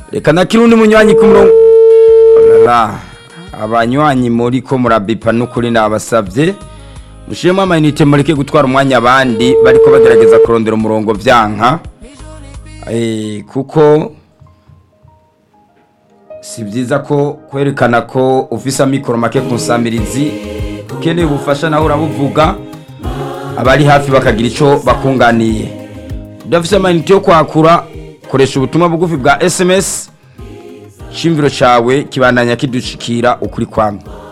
reka na kirundi munywanyi ku murongo Olala, abanywanyi muri ko murabipa n'ukuri nabasabye mushiremo amayinite mureke gutwara umwanya abandi bariko bagerageza kurondera umurongo vyanka Eh, kuko si byiza ko kwerekana ko ufise amikoro make ku nsamirizi ukeneye ubufasha nawe urabuvuga abari hafi bakagira ico bakunganiye udafise amayinite yo kwakura koresha ubutumwa bugufi bwa sms shimviro cawe kibandanya kidushikira ukuri kwamwe